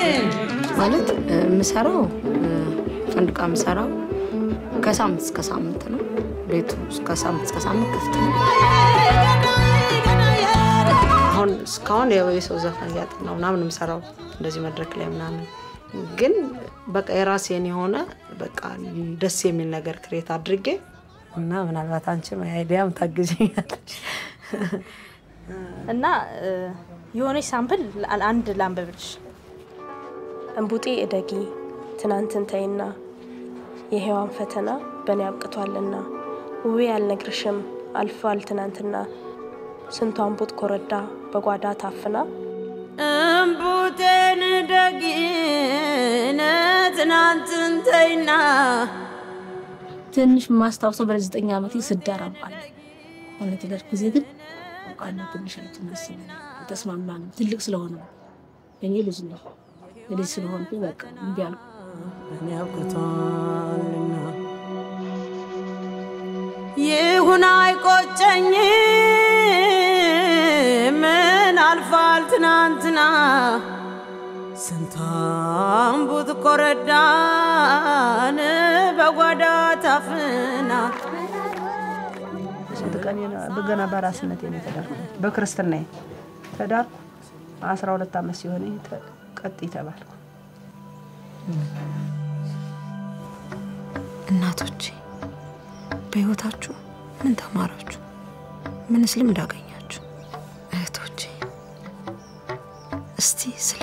ማለት እ፣ የምሰራው እ፣ ፈንድቃ የምሰራው ከሳምንት እስከ ሳምንት ነው። ቤቱ ከሳምንት እስከ ሳምንት ክፍት ነው። አሁን እስካሁን ያው የሰው ዘፈን እያጠናው ምናምን የምሰራው እንደዚህ መድረክ ላይ ምናምን ግን በቃ የራሴን የሆነ በቃ ደስ የሚል ነገር ክሬት አድርጌ እና ምናልባት አንቺም አይዲያም ታግዥኛለሽ። እና እ፣ የሆነች ሳምፕል ላ- አንድ ላንብብልሽ። እንቡጤ እደጊ ትናንትን ተይና የሔዋን ፈተና በእኔ አብቅቷልና ውቤ አልነግርሽም አልፏል ትናንትና ስንቷ እንቡጥ ኮረዳ በጓዳ ታፍና እምቡቴን ደግነ ትናንትን ተይና ትንሽ የማስታውሰው በዘጠኝ ዓመቴ ስዳራባል ሆነ ትዳር ጊዜ ግን ቃና ትንሽ ትመስል ተስማማ ነው። ትልቅ ስለሆነ ነው። እኔ ልጅ ነው ልጅ ስለሆንኩ በቃ እምቢ አልኩ። በእኔ አብቅቷልና ይሁን አይቆጨኝ ምን አልፏል ትናንትና ስንቷን ቡት ኮረዳን በጓዳ ታፍና ስንት ቀን በገና በራስነት ነው የተዳርኩ። በክርስትና ተዳርኩ። አስራ ሁለት ዓመት ሲሆን ቀጥ ተባልኩ። እናቶቼ በህይወታችሁ ምን ተማራችሁ? ምንስ ልምድ አገኛችሁ? እህቶቼ እስቲ ስለ